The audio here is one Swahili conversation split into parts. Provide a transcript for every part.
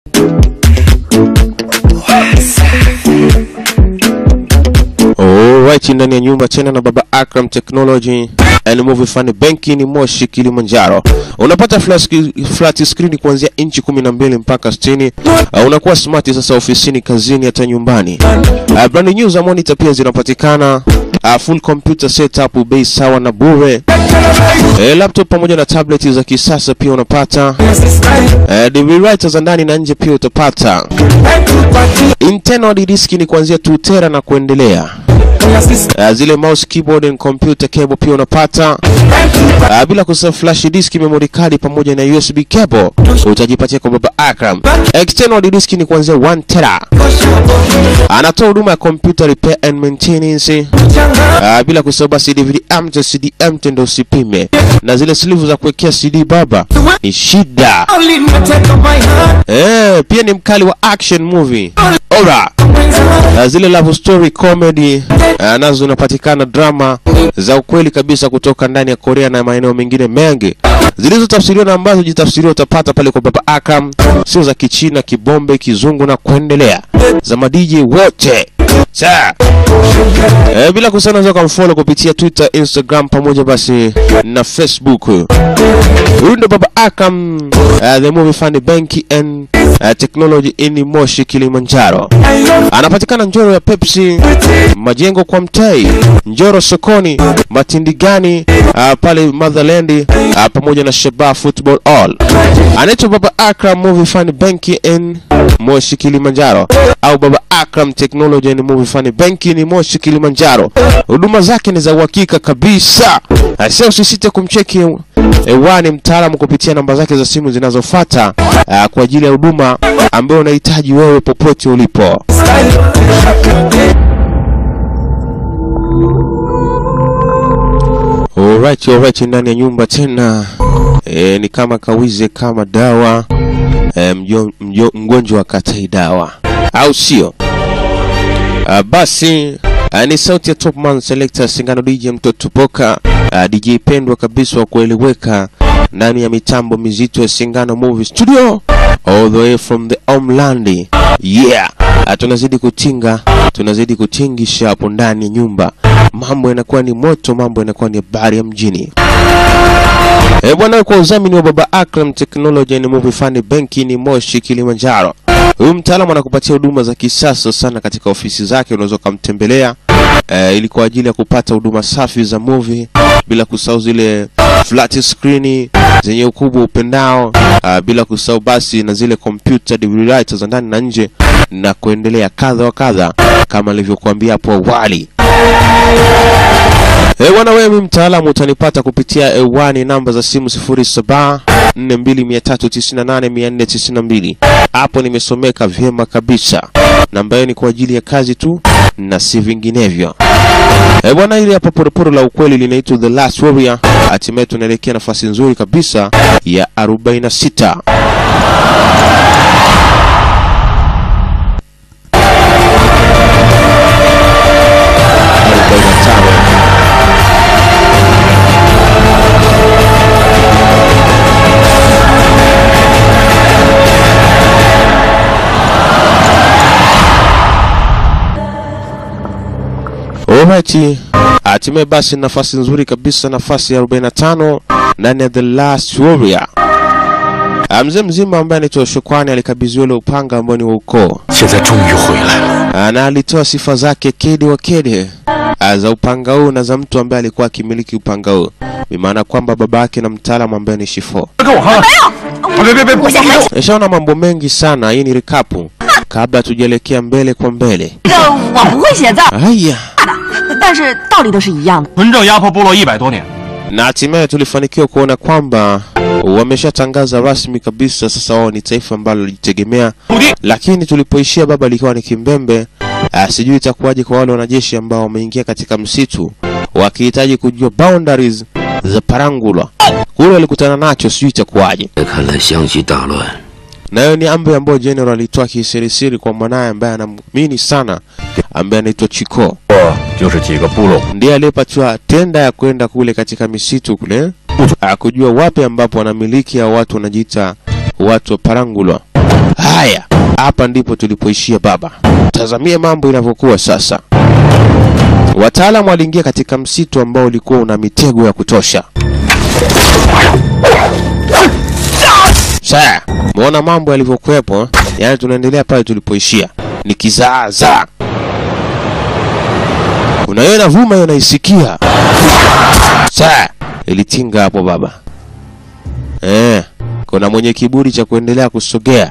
Alright, ndani ya nyumba tena na baba Akram Technology and Movie Fund benki ni Moshi Kilimanjaro. Unapata flat, flat screen kuanzia inchi 12 mpaka 60. Uh, unakuwa smart sasa ofisini, kazini, hata nyumbani. Uh, brand new za monitor pia zinapatikana. Uh, full computer setup bei sawa na bure. Eh, laptop pamoja na tablet za kisasa pia unapata. Eh, DVD writer za ndani na nje pia utapata. Internal disk ni kuanzia 2 tera na kuendelea. Uh, zile mouse keyboard and computer cable pia unapata. Uh, bila kusahau flash disk, memory card pamoja na USB cable utajipatia kwa baba Akram. External disk ni kuanzia 1 tera. Anatoa huduma ya computer repair and maintenance. Uh, bila kusahau basi DVD amte CD amte ndo usipime, na zile sleeve za kuwekea CD baba ni shida. Eh, pia ni mkali wa action movie. Ora. Uh, zile love story comedy uh, nazo zinapatikana drama za ukweli kabisa kutoka ndani ya Korea na maeneo mengine mengi zilizotafsiriwa na ambazo jitafsiriwa utapata pale kwa Baba Akram, sio za Kichina, Kibombe, Kizungu na kuendelea, za madiji wote Sa. Eh, bila kusahau unaweza kumfollow kupitia Twitter, Instagram pamoja basi na Facebook. Huyu ndo Baba Akram, uh, the movie fund bank and uh, technology in Moshi Kilimanjaro. Anapatikana Njoro ya Pepsi, majengo kwa Mtei, Njoro sokoni, Matindigani, uh, pale Motherland uh, pamoja na Shaba Football All. Anaitwa Baba Akram Movie Fund Bank in Moshi Kilimanjaro au Baba Akram Technology and Movie Fund Bank ni Moshi Kilimanjaro. Huduma zake ni za uhakika kabisa. Sasa usisite kumcheki hewani mtaalamu kupitia namba zake za simu zinazofuata uh, kwa ajili ya huduma ambayo unahitaji wewe popote ulipo. Alright, alright, ndani ya nyumba tena e, ni kama kawize kama dawa e, mjo, mjo, mgonjwa akatai dawa au sio? Uh, basi uh, ni sauti ya Topman Selector Singano DJ mtoto Poka uh, DJ pendwa kabisa wa kueleweka ndani ya mitambo mizito ya Singano Movie Studio all the way from the homeland. Yeah, uh, tunazidi kutinga, tunazidi kutingisha hapo ndani ya nyumba. Mambo yanakuwa ni moto, mambo yanakuwa ni habari ya mjini. Eh, bwana kwa udhamini wa Baba Akram Technology and Movie Fund benki ni Moshi Kilimanjaro. Huyu mtaalamu anakupatia huduma za kisasa sana katika ofisi zake, unaweza ukamtembelea eh, ili kwa ajili ya kupata huduma safi za movie, bila kusahau zile flat screen zenye ukubwa upendao, uh, bila kusahau basi na zile computer DVD writer za ndani na nje na kuendelea kadha wa kadha, kama nilivyokuambia hapo awali. Eh, bwana wewe mtaalamu utanipata kupitia ewani namba za simu 07 4298492. Hapo nimesomeka vyema kabisa. Namba hiyo ni kwa ajili ya kazi tu na si vinginevyo. Eh, bwana ile hapa poroporo la ukweli linaitwa The Last Warrior. Hatimaye tunaelekea nafasi nzuri kabisa ya 46. Alright, hatimaye basi nafasi nzuri kabisa, nafasi ya 45 ndani ya The Last Warrior. Ah, Mzee mzima ambaye anaitwa Shukrani alikabidhiwa ule upanga ambao ni wa ukoo 现在终于回来了。 Ah, na alitoa sifa zake kede wa kede ah, za upanga huu na za mtu ambaye alikuwa akimiliki upanga huu, bimaana kwamba baba yake na mtaalamu ambaye ni Shifo. 跟我看看。啊别别别！不行！ Nishaona mambo mengi sana, hii ni rikapu kabla tujaelekea mbele kwa mbele. 这个我不会写字儿， Haya, 但是道理都是一样的。 纯正压迫部落一百多年， na hatimaye tulifanikiwa kuona kwamba wameshatangaza rasmi kabisa sasa wao ni taifa ambalo lijitegemea, 土地 lakini tulipoishia baba likiwa ni kimbembe. Ah, sijui itakuwaje kwa wale wanajeshi ambao wameingia katika msitu wakihitaji kujua boundaries za Parangulwa kule walikutana nacho, sijui itakuwaje. 看来湘西大乱， Na hiyo ni amri ambayo General alitoa kisirisiri kwa mwanaye ambaye anamwamini sana, ambaye anaitwa Chiko, 就是几个部落 ndiye aliyepatiwa tenda ya kwenda kule katika misitu kule ah, kujua wapi ambapo wanamiliki au watu wanajiita watu wa Parangulwa Haya, hapa ndipo tulipoishia baba. Tazamie mambo inavyokuwa sasa. Wataalamu waliingia katika msitu ambao ulikuwa una mitego ya kutosha. Sasa, muona mambo yalivyokuwepo, yaani tunaendelea pale tulipoishia. Ni kizaazaa. Kuna hiyo inavuma hiyo naisikia. Sasa, ilitinga hapo baba. Eh, kuna mwenye kiburi cha kuendelea kusogea.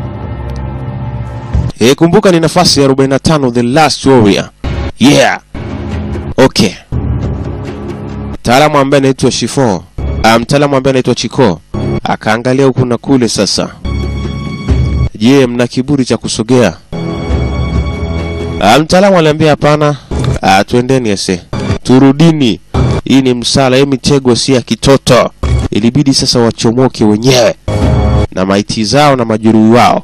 Eh, kumbuka ni nafasi ya 45 The Last Warrior. Yeah. Okay. Mtaalamu ambaye anaitwa Shifo, ah, mtaalamu ambaye anaitwa Chiko akaangalia huku na kule sasa. Je, mna kiburi cha kusogea? Ah, mtaalamu aliambia hapana. Ah, twendeni ese. Turudini. Hii ni msala, hii mitego si ya kitoto. Ilibidi sasa wachomoke wenyewe na maiti zao na majeruhi wao.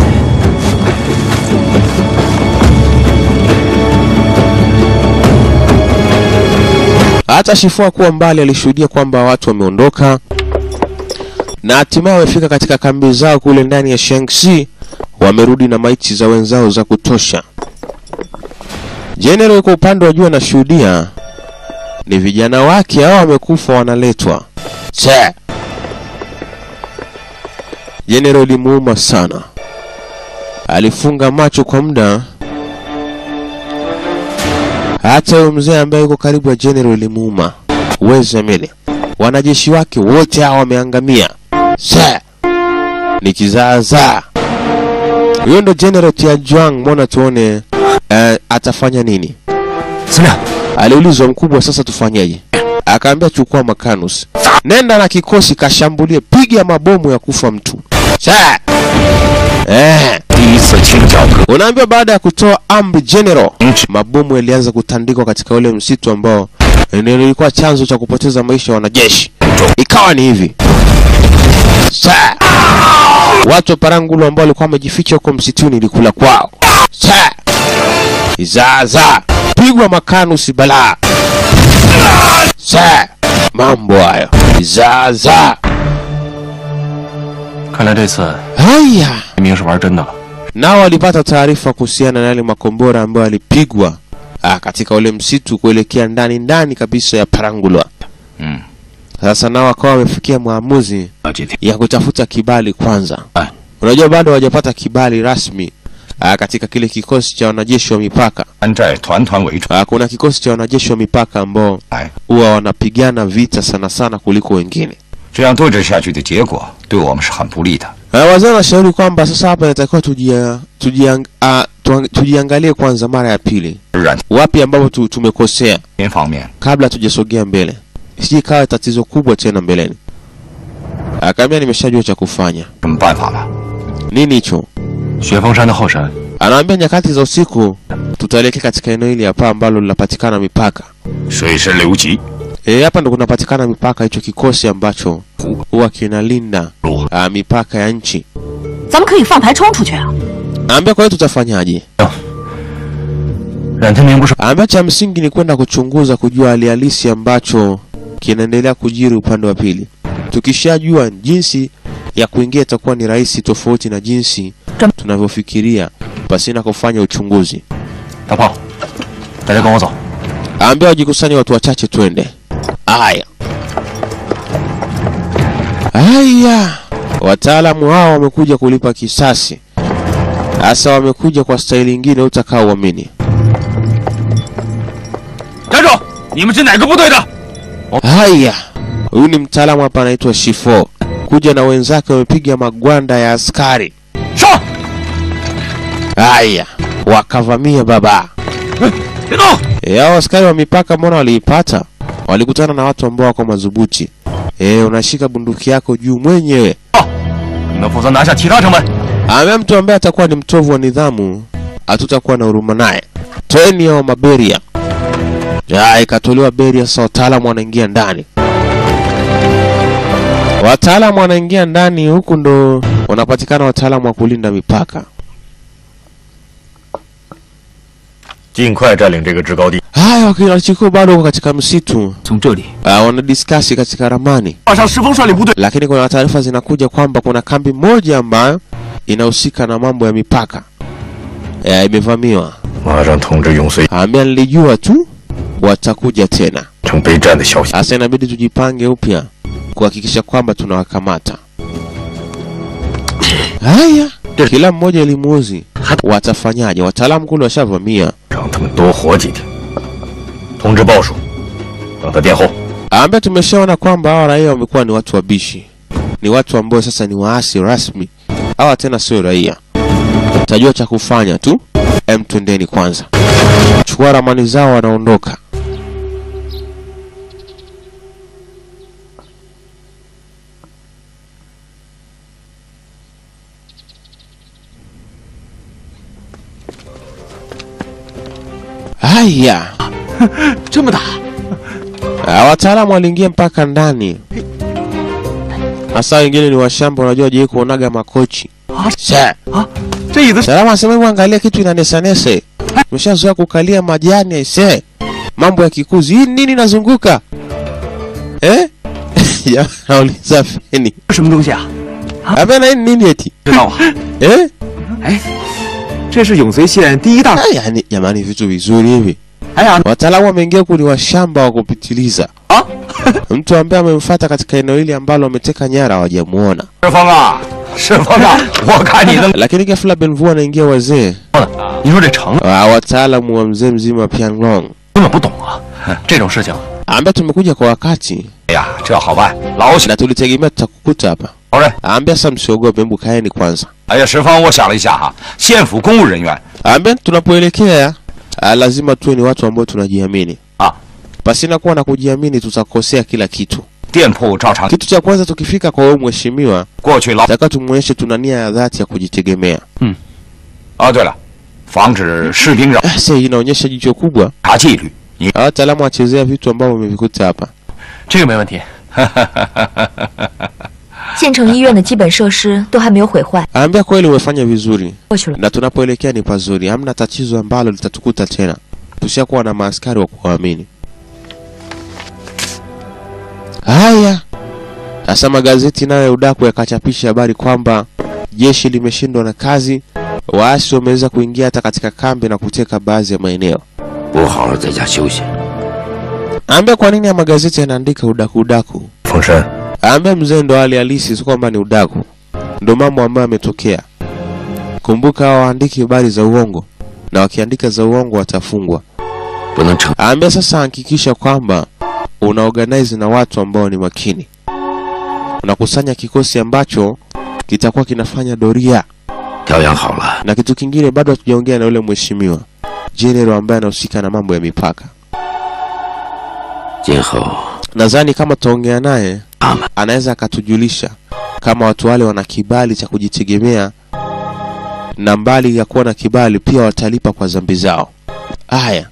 Hata Shifua kuwa mbali alishuhudia kwamba watu wameondoka na hatimaye wamefika katika kambi zao kule ndani ya Shaanxi, wamerudi na maiti za wenzao za kutosha. General kwa upande wa juu anashuhudia ni vijana wake hao wamekufa wanaletwa. Che. General ilimuuma sana, alifunga macho kwa muda. Hata huyo mzee ambaye yuko karibu ya General ilimuuma. Uwezi amini, wanajeshi wake wote hao wameangamia. Che. Ni kizaazaa. Huyo ndo General Tianjuang, mbona tuone eh, atafanya nini? 司令， Aliulizwa mkubwa, sasa tufanyeje? Akaambia chukua makanus, nenda na kikosi kashambulie, piga mabomu ya kufa mtu. Sa eh, 第一次清剿革 unaambiwa baada ya kutoa amri general, mabomu yalianza kutandikwa katika ule msitu ambao ndio lilikuwa chanzo cha kupoteza maisha ya wanajeshi. Ikawa ni hivi Sa watu wa Parangulo ambao walikuwa wamejificha huko msituni ilikula kwao. Sa Izaza pigwa makanusi balaa. Sa mambo hayo Izaza. 看来这次 Haya, 明明是玩真的了。 nao walipata taarifa kuhusiana na yale makombora ambayo yalipigwa ah, katika ule msitu kuelekea ndani ndani kabisa ya Parangulwa. 嗯， Sasa nao wakawa wamefikia maamuzi 那几天 ya kutafuta kibali kwanza. Ah. Unajua bado hawajapata kibali rasmi ah, katika kile kikosi cha wanajeshi wa mipaka. 山寨团团围住， Ah, kuna kikosi cha wanajeshi wa mipaka ambao 哎， huwa wanapigana vita sana sana kuliko wengine. 这样对峙下去的结果对我们是很不利的。 Uh, wazee wanashauri kwamba sasa hapa inatakiwa tujia, tujiang, uh, tuang, tujiangalie kwanza mara ya pili 染 wapi ambapo tu, tumekosea 边方面， kabla tujasogea mbele, sije ikawa tatizo kubwa tena mbeleni. Akaambia nimeshajua cha kufanya. 什么办法了？ Nini hicho? 雪峰山的后山 Anaambia nyakati za usiku tutaelekea katika eneo hili hapa ambalo linapatikana mipaka. 水深流急， E, hapa ndo kunapatikana mipaka, hicho kikosi ambacho huwa kinalinda 路 uh, mipaka ya nchi. 咱们可以放台冲出去啊！ Anaambia kwa hiyo tutafanyaje? 冉天明不是 Anaambia cha msingi ni kwenda kuchunguza kujua hali halisi ambacho kinaendelea kujiri upande wa pili. Tukishajua jinsi ya kuingia itakuwa ni rahisi, tofauti na jinsi tunavyofikiria pasina kufanya uchunguzi. 大炮，大家跟我走。 Anaambia wajikusanye watu wachache, twende. Aya, aya, wataalamu hao wamekuja kulipa kisasi. Sasa wamekuja kwa staili ingine utakao uamini. 站住！你们是哪个部队的？ Haya, huyu ni mtaalamu hapa anaitwa Shifo, kuja na wenzake wamepiga magwanda ya askari. 上！ Haya, wakavamia baba. 别动！ E, hao askari wa mipaka mbona waliipata? Walikutana na watu ambao wako madhubuti. E, unashika bunduki yako juu mwenyewe. 你们负责拿下其他城门。 Amea mtu ambaye atakuwa ni mtovu wa nidhamu, hatutakuwa na huruma naye. Toeni hao maberia. Ya, ikatolewa beria, sasa wataalamu wanaingia ndani. Wataalamu wanaingia ndani, huku ndo wanapatikana wataalamu wa kulinda mipaka. 尽快占领这个制高地。 Haya, wakina Chikuu bado wako katika msitu, 从这里 uh, wanadiskasi katika ramani, 画上石峰率领部队， lakini kuna taarifa zinakuja kwamba kuna kambi moja ambayo inahusika na mambo ya mipaka eh, imevamiwa. 马上通知永绥 Ambia nilijua tu watakuja tena. 城备战的消息。 Sasa inabidi tujipange upya kuhakikisha kwamba tunawakamata. Haya, kila mmoja elimuuzi watafanyaje? Wataalamu kule washavamia. 让他们多活几天。通知鲍叔，等他殿后。 Ambaye tumeshaona kwamba hawa raia wamekuwa ni watu wabishi, ni watu ambao sasa ni waasi rasmi. Hawa tena sio raia. Tajua cha kufanya tu, em, twendeni kwanza, chukua ramani zao, wanaondoka. Haya, 这么大， Ah, wataalamu waliingia mpaka ndani, hasa wengine ni washamba, unajua je kuonaga makochi Sir. 这椅子 Salama asema hebu angalia kitu inanesanese. Tumeshazoea kukalia majani aise. Mambo ya kikuzi. Hii nini nazunguka? Eh? Ya nauliza feni. 什么东西啊？ Hapana hii ni nini eti? 知道啊？ Eh? 哎，这是永绥县第一大。 Ah, yani jamani vitu vizuri hivi. 哎呀， Wataalamu wameingia huku ni washamba wa kupitiliza. 啊， Mtu ambaye amemfuata katika eneo hili ambalo ameteka nyara hawajamuona. 石峰啊，石峰啊，我看你能 Lakini ghafla Benvu anaingia wazee. 你说这城 Ah, wataalamu wa mzee mzima Pianglong. 根本不懂啊，这种事情 Ambaye tumekuja kwa wakati 哎呀，这好办，老许 na tulitegemea tutakukuta hapa. 老人。 Ambia sasa msiogope, hebu kaeni kwanza. 哎呀，石峰，我想了一下哈，县府公务人员 Ambia tunapoelekea ah, lazima tuwe ni watu ambao tunajiamini. Ah. Pasina kuwa na kujiamini tutakosea kila kitu. 店铺照常 Kitu cha kwanza tukifika kwa huyo mheshimiwa, 过去老。 taka tumuonyeshe tuna nia ya dhati ya kujitegemea. 哦，对了，防止士兵扰 Ah, Sasa hii inaonyesha jicho kubwa. 察纪律。你 Hawa wataalamu wachezea vitu ambavyo wamevikuta hapa. 这个没问题。 县城医院的基本设施都还没有毁坏， Ambia kweli umefanya vizuri. 过去了。 na tunapoelekea ni pazuri, hamna tatizo ambalo litatukuta tena. Tushakuwa na maaskari wa kuwaamini. Haya, sasa magazeti nayo ya udaku yakachapisha habari kwamba jeshi limeshindwa na kazi, waasi wameweza kuingia hata katika kambi na kuteka baadhi ya maeneo. 我好好在家休息。 Ambia kwa nini ya magazeti yanaandika udaku udaku? 凤山， Ambia mzee ndo hali halisi, si kwamba ni udaku, ndo mambo ambayo yametokea. Kumbuka hao waandiki habari za uongo, na wakiandika za uongo watafungwa. 不能逞 Ambia sasa, hakikisha kwamba una organize na watu ambao ni makini, unakusanya kikosi ambacho kitakuwa kinafanya doria. 调养好了， Na kitu kingine, bado hatujaongea na yule mheshimiwa general ambaye anahusika na mambo ya mipaka. 今后 Nadhani kama tutaongea naye 他们 anaweza akatujulisha kama watu wale wana kibali cha kujitegemea, na mbali ya kuwa na kibali pia watalipa kwa dhambi zao. Haya,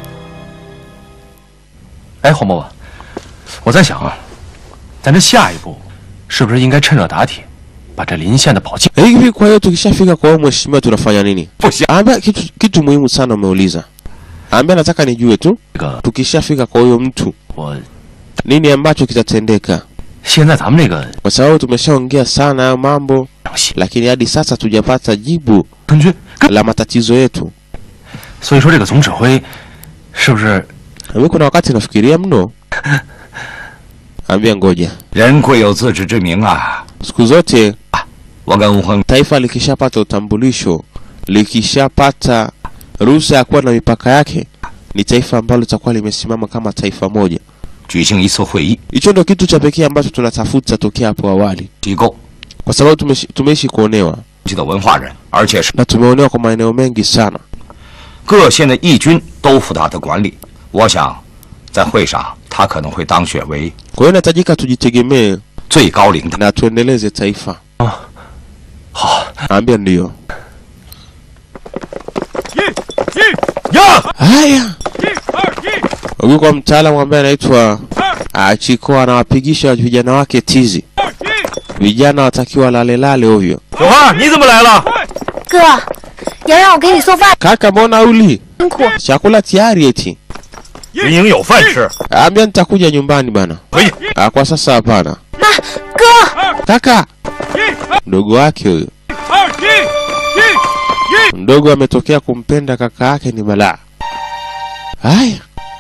哎，黄伯伯，我在想啊，咱这下一步是不是应该趁热打铁，把这临县的宝鸡 hivi kwa hiyo tukishafika kwa huyo mheshimiwa tunafanya nini? 不行， Ambia kitu, kitu muhimu sana umeuliza. Ambia nataka nijue tu 这个 tukishafika kwa huyo mtu 我 nini ambacho kitatendeka, 现在咱们这个 kwa sababu tumeshaongea sana hayo mambo, 整系 lakini hadi sasa tujapata jibu 根军，跟 la matatizo yetu. 所以说这个总指挥是不是 Mimi kuna wakati nafikiria mno. Ambia ngoja, 人贵有自知之明啊。 siku zote 我跟吴亨 taifa likishapata utambulisho, likishapata ruhusa ya kuwa na mipaka yake, ni taifa ambalo litakuwa limesimama kama taifa moja. 举行一次会议， Hicho ndio kitu cha pekee ambacho tunatafuta tokea hapo awali, 机构 kwa sababu tumeishi, tumeishi kuonewa 级的文化人，而且是 na tumeonewa kwa maeneo mengi sana. 各县的义军都负他的管理。我想，在会上他可能会当选为 Kwa hiyo inahitajika tujitegemee 最高领导。 na tuendeleze taifa. 好？ Ambia ndio. 呀， Haya, huyu kwa mtaalamu ambaye anaitwa ah, Chiko anawapigisha vijana wake tizi. Vijana watakiwa lalelale ovyo. 小花，你怎么来了？ 哥，要让我给你送饭， Kaka, mbona uli 辛苦。 chakula tayari eti? 云营有饭吃。 Ambia nitakuja nyumbani bana. 可以， Ah, kwa sasa hapana. 妈，哥， Kaka, mdogo wake huyo Mdogo ametokea kumpenda kaka yake ni balaa. Haya,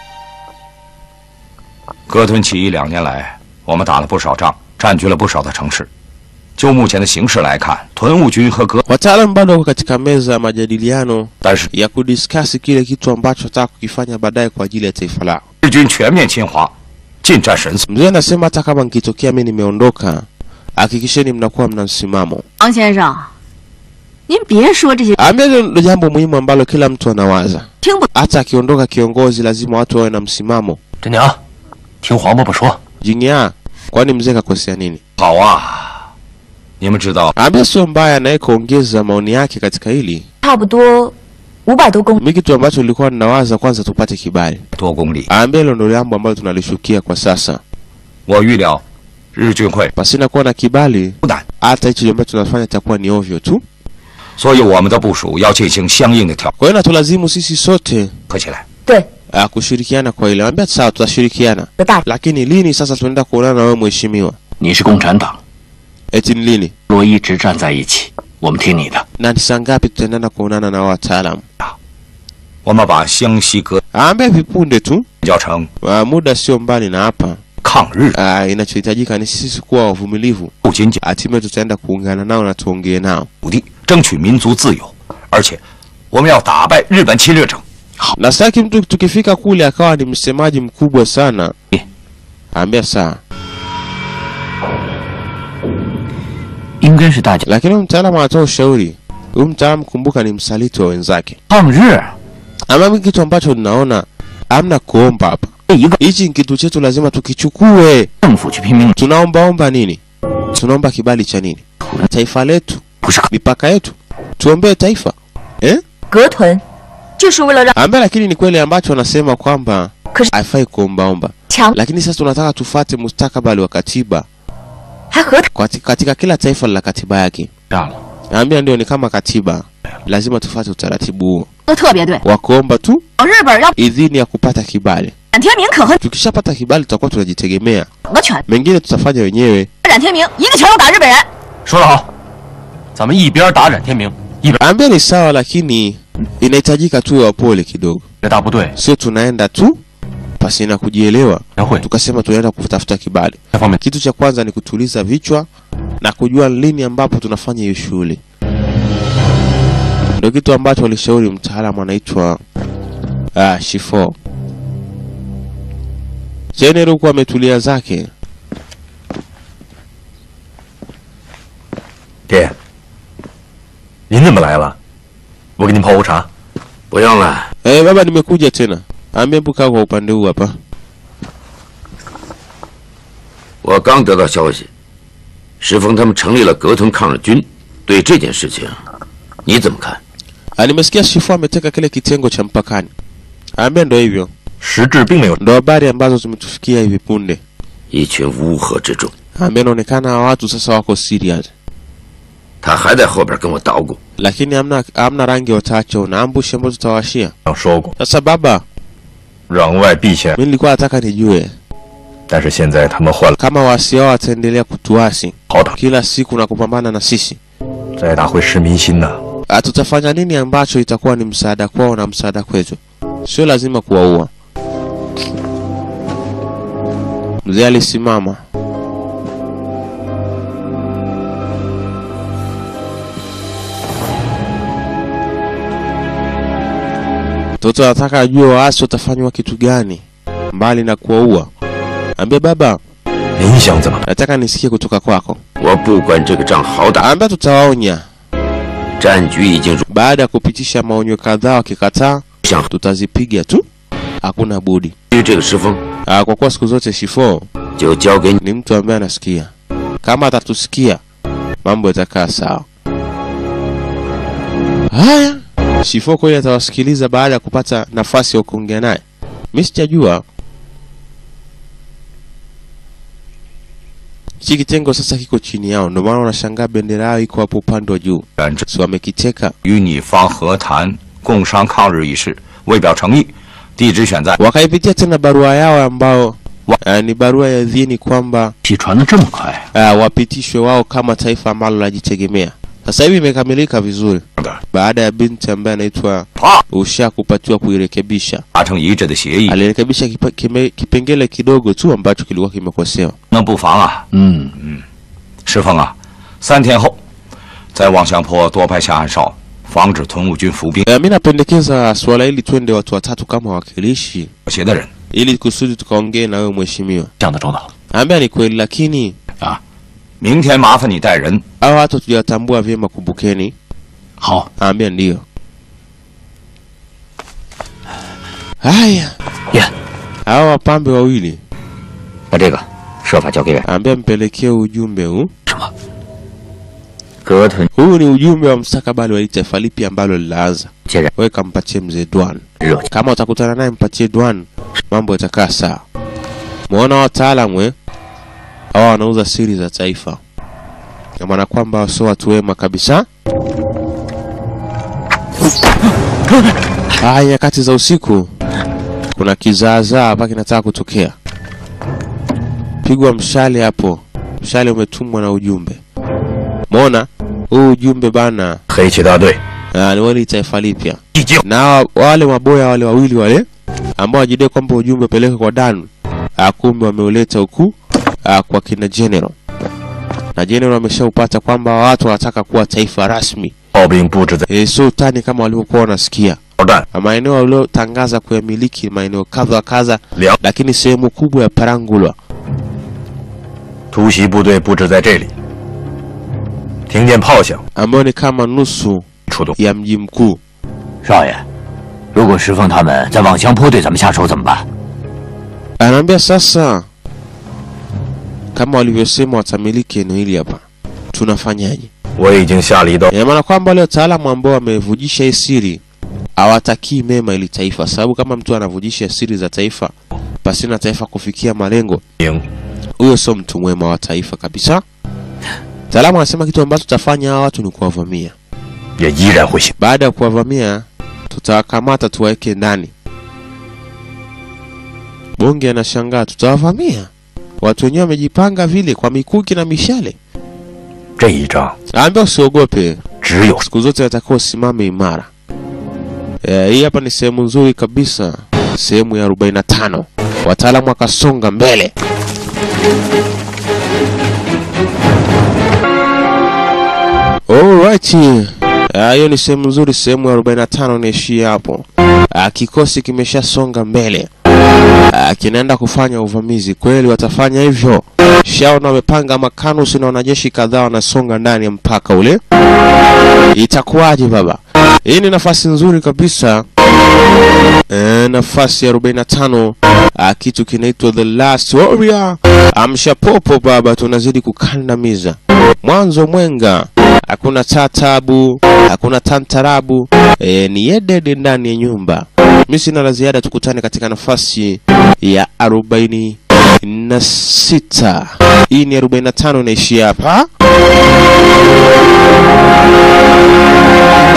格屯起义两年来，我们打了不少仗，占据了不少的城市。就目前的形势来看，屯务军和格， wataalamu bado wako katika meza ya majadiliano 但是 ya kudiskasi kile kitu ambacho wataka kukifanya baadaye kwa ajili ya taifa lao. 日军全面侵华，进占神速。 Mzee anasema hata kama nikitokea mi nimeondoka, hakikisheni mnakuwa mna msimamo. 王先生，您别说这些 Ambia hilo ndo jambo muhimu ambalo kila mtu anawaza. 听不 Hata akiondoka kiongozi, lazima watu wawe na msimamo. 真娘，听黄伯伯说， Jinya, kwani mzee kakosea nini? 好啊，你们知道 Ambia sio mbaya naye kuongeza maoni yake katika hili. 差不多五百多公里。 Mi kitu ambacho nilikuwa ninawaza kwanza tupate kibali. 多公里， Ambia hilo ndo jambo ambalo tunalishukia kwa sasa. 我预料日军会 Pasina kuwa na kibali, 不难， hata hicho ambacho tunafanya itakuwa ni ovyo tu. 所以我们的部署要进行相应的调 Kwa hiyo natulazimu sisi sote 合起来。 对， uh, kushirikiana kwa ile. Ambia sawa, tutashirikiana, 的大 lakini lini sasa tunaenda kuonana na wewe mheshimiwa? 你是共产党， Eti ni lini 若一直站在一起，我们听你的。 na ni saa ngapi tutaendana kuonana na wao wataalamu? 我们把湘西格 Ambia vipunde tu, 叫成 uh, muda sio mbali na hapa. 抗日， Uh, inachohitajika ni sisi kuwa wavumilivu, 不仅仅 hatimaye tutaenda kuungana nao na tuongee nao. 土地，争取民族自由，而且我们要打败日本侵略者。 Na sitaki mtu tukifika kule akawa ni msemaji mkubwa sana. Ambia sawa, 应该是大家 lakini huyu mtaalamu anatoa ushauri. Huyu mtaalamu kumbuka, ni msaliti wa wenzake. 抗日 Ama mimi kitu ambacho ninaona amna kuomba hapa. 这一个 Hichi ni kitu chetu, lazima tukichukue. 政府去拼命， Tunaombaomba nini? Tunaomba kibali cha nini? Taifa letu, 不是 mipaka yetu, tuombee taifa eh? 格屯，就是为了让 Ambaye lakini ni kweli ambacho anasema kwamba Kris- haifai kuombaomba, 强 lakini sasa tunataka tufate mustakabali wa katiba 还和 katika, katika kila taifa la katiba yake. 炸了。 Naambia ndio ni kama katiba, lazima tufate utaratibu huo 都特别对。 wa kuomba tu 日本要 idhini ya kupata kibali. 冉天明可和 Tukishapata kibali tutakuwa tunajitegemea, 两个拳， mengine tutafanya wenyewe. 冉天明一个拳头打日本人。 说得好，咱们一边打冉天明，一边 Ambia ni sawa, lakini inahitajika tu wapole kidogo, 这大部队 sio tunaenda tu pasina kujielewa 全会 tukasema tunaenda kutafuta kibali. 这方面 Kitu cha kwanza ni kutuliza vichwa na kujua lini ambapo tunafanya hiyo shughuli. Ndio kitu ambacho alishauri mtaalamu anaitwa ah, Shifo. Jenerali huku ametulia zake. 爹，您怎么来了？我给您泡壶茶。 不用了， Eh, baba nimekuja tena. Ambia hebu kaa kwa upande huu hapa. 我刚得到消息，石峰他们成立了格屯抗日军。对这件事情，你怎么看？ Ah, nimesikia Shifo ameteka kile kitengo cha mpakani. Ambia ndo hivyo. 实质并没有 Ndo habari ambazo zimetufikia hivi punde. 一群乌合之众， Ambia inaonekana hawa watu sasa wako serious. 他还在后边跟我捣鼓。 Lakini hamna hamna rangi wataacha na ambushi ambazo tutawashia. 说过 Sasa baba, 攘外必先， mimi nilikuwa nataka nijue 但是现在他们换了 kama waasi hao wataendelea kutuasi 好党， kila siku na kupambana na sisi, 再打回市民心呐。 ah, tutafanya nini ambacho itakuwa ni msaada kwao na msaada kwetu? Sio lazima kuwaua. Mzee alisimama. Mtoto anataka ajue waasi watafanywa kitu gani mbali na kuwaua. Ambia baba, 您想怎么？ nataka nisikie kutoka kwako. 我不管这个仗好打， Ambia tutawaonya. 战局已经入 Baada ya kupitisha maonyo kadhaa, wakikataa 想 tutazipiga tu, hakuna budi. 至于这个石峰， Ah, kwa kuwa siku zote Shifo 就交给你。 ni mtu ambaye anasikia. Kama atatusikia mambo yatakaa sawa. Haya, Shifo kweli atawasikiliza baada ya kupata nafasi ya kuongea naye. Mimi sijajua hichi kitengo sasa kiko chini yao, ndio maana unashangaa bendera yao iko hapo upande wa juu, 然之 si wamekiteka 与你方和谈共商抗日一事，为表诚意，地址选在 wakaipitia tena barua yao ambao uh, ni barua ya idhini kwamba 气传的这么快， uh, wapitishwe wao kama taifa ambalo linajitegemea. Sasa hivi imekamilika vizuri baada ya binti ambaye anaitwa Usha kupatiwa kuirekebisha. 达成一致的协议， Alirekebisha kipa, kime, kipengele kidogo tu ambacho kilikuwa kimekosewa. 那不妨啊。 嗯， 石峰啊，三天后，在望乡坡多派下暗哨，防止屯务军伏兵 E, mi napendekeza suala hili twende watu watatu kama wawakilishi 妥协的人。 ili kusudi tukaongee na wewe mheshimiwa. 想得周到。 Ambia ni kweli, lakini 明天麻烦你带人 hao watu hatujawatambua vyema, kumbukeni. 好， Ambia ndio. Haya, 耶， hao wapambe wawili 把这个设法交给俺。 ambia mpelekee ujumbe huu. 格屯 Huu ni ujumbe wa mstakabali wa hili taifa lipi ambalo linaanza. 接着 Wewe kampatie mzee Dwan. 热 Kama utakutana naye mpatie Dwan, mambo yatakaa sawa. Muona wataalamu eh? Hawa wanauza siri za taifa, na maana kwamba sio watu wema kabisa. Haya, nyakati za usiku kuna kizaazaa hapa kinataka kutokea. Pigwa mshale hapo, mshale umetumwa na ujumbe. Muona huu ujumbe bana, 黑旗大队 ah, ni wale taifa lipya 已经 na wa- wale maboya wale wawili wale ambao wajidai kwamba ujumbe upeleke kwa Dan, ah, kumbe wameuleta huku ah, kwa kina General, na General ameshaupata kwamba watu wanataka kuwa taifa rasmi, 炮兵布置在 e, sio utani kama walivyokuwa wanasikia 炮弹 Na maeneo waliotangaza kuyamiliki maeneo kadha wa kadha, 两 lakini sehemu kubwa ya Parangulwa 突袭部队布置在这里。听见炮响， ambayo ni kama nusu 出动。 ya mji mkuu. 少爷，如果石凤他们在望乡坡对咱们下手怎么办？ Anaambia sasa, kama walivyosema watamiliki eneo hili hapa, tunafanyaje? 我已经下了一道 Ina maana kwamba wale wataalamu ambao wamevujisha hii siri hawatakii mema ili taifa, sababu kama mtu anavujisha siri za taifa pasina taifa kufikia malengo, 营， huyo sio mtu mwema wa taifa kabisa. Mtaalamu anasema kitu ambacho tutafanya hawa watu ni kuwavamia. 也依然会行。 Baada ya kuwavamia, tutawakamata tuwaweke ndani. Bonge anashangaa, tutawavamia watu wenyewe wamejipanga vile kwa mikuki na mishale. 这一仗 Naambia usiogope, 只有 siku zote natakiwa usimame imara. Eh, hii hapa ni sehemu nzuri kabisa, sehemu ya 45. Wataalamu wakasonga mbele. Alright. Ah, hiyo ni sehemu nzuri, sehemu ya 45 naishia hapo. Ah, kikosi kimeshasonga mbele. Ah, kinaenda kufanya uvamizi. Kweli watafanya hivyo. Shaona wamepanga makanusi na wanajeshi kadhaa wanasonga ndani ya mpaka ule. Itakuwaje baba? Hii ni nafasi nzuri kabisa. E, nafasi ya 45 ah, kitu kinaitwa The Last Warrior. Amsha popo baba, tunazidi kukandamiza. Mwanzo mwenga, hakuna tatabu, hakuna tantarabu. E, ni yedede ndani ya nyumba. Mimi sina la ziada, tukutane katika nafasi ya 46. Hii ni 45 inaishia hapa.